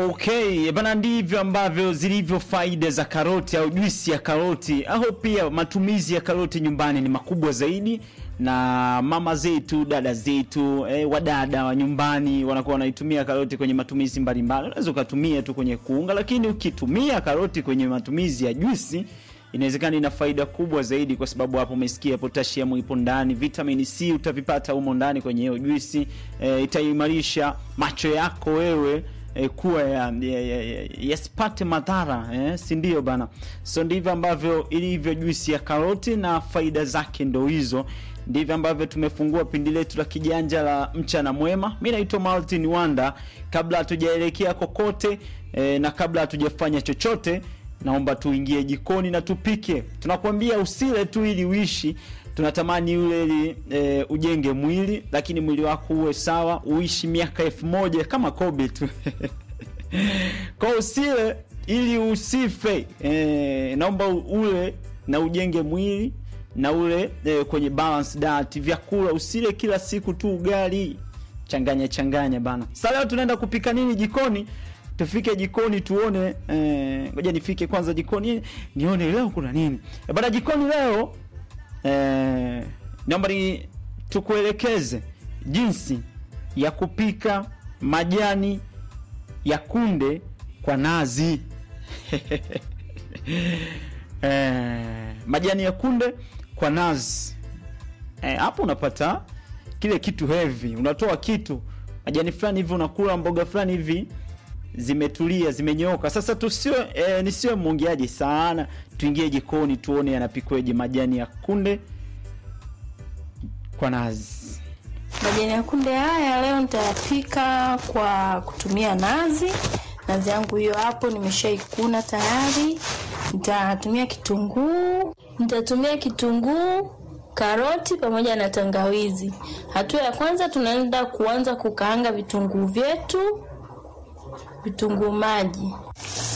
Okay, bana, ndivyo ambavyo zilivyo faida za karoti au juisi ya karoti au pia matumizi ya karoti nyumbani ni makubwa zaidi, na mama zetu, dada zetu, eh, wadada wa nyumbani wanakuwa wanaitumia karoti kwenye matumizi mbalimbali. Unaweza ukatumia tu kwenye kuunga, lakini ukitumia karoti kwenye matumizi ya juisi inawezekana ina faida kubwa zaidi, kwa sababu hapo umesikia potassium ipo ndani, vitamin C utavipata humo ndani kwenye hiyo juisi. E, itaimarisha macho yako wewe e, kuwa yasipate ya, ya, ya, yasipate madhara eh, si ndio bana? So ndivyo ambavyo ilivyo juisi ya karoti na faida zake ndo hizo. Ndivyo ambavyo tumefungua pindi letu la kijanja la mchana mwema. Mi naitwa Martin Wanda. Kabla hatujaelekea kokote e, na kabla hatujafanya chochote naomba tuingie jikoni na tupike. Tunakwambia usile tu ili uishi, tunatamani ule ili e, ujenge mwili, lakini mwili wako uwe sawa, uishi miaka elfu moja kama Kobe tu kwa usile ili usife. E, naomba ule na ujenge mwili na ule e, kwenye balance diet, vyakula usile kila siku tu ugali, changanya changanya bana. Sasa leo tunaenda kupika nini jikoni? tufike jikoni tuone. Ngoja eh, nifike kwanza jikoni nione leo kuna nini e, bana jikoni leo eh, naomba ni tukuelekeze jinsi ya kupika majani ya kunde kwa nazi eh, majani ya kunde kwa nazi hapo eh, unapata kile kitu heavy, unatoa kitu majani fulani hivi, unakula mboga fulani hivi zimetulia zimenyooka. Sasa tusio e, nisiwe mwongeaji sana, tuingie jikoni tuone yanapikweje majani ya kunde kwa nazi. Majani ya kunde haya leo nitayapika kwa kutumia nazi. Nazi yangu hiyo hapo nimeshaikuna tayari. Nitatumia kitunguu, nitatumia kitunguu, karoti pamoja na tangawizi. Hatua ya kwanza tunaenda kuanza kukaanga vitunguu vyetu vitunguu maji.